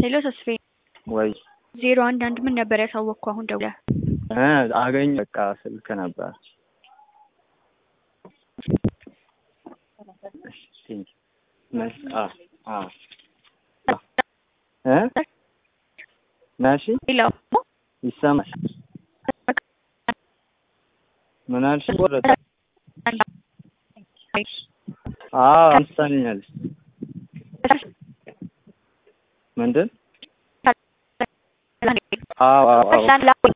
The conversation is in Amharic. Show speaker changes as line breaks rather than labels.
ሄሎ ተስፋዬ
ወይ
ዜሮ አንድ አንድ ምን ነበር ያሳወቅኩ አሁን ደውለህ
እ አገኝ በቃ ስልክ ነበር። እ ናሺ
ሄሎ
ይሰማል? ምን አልሽ? ወረደ አዎ አንስታኛለች። ምንድን? አዎ አዎ አዎ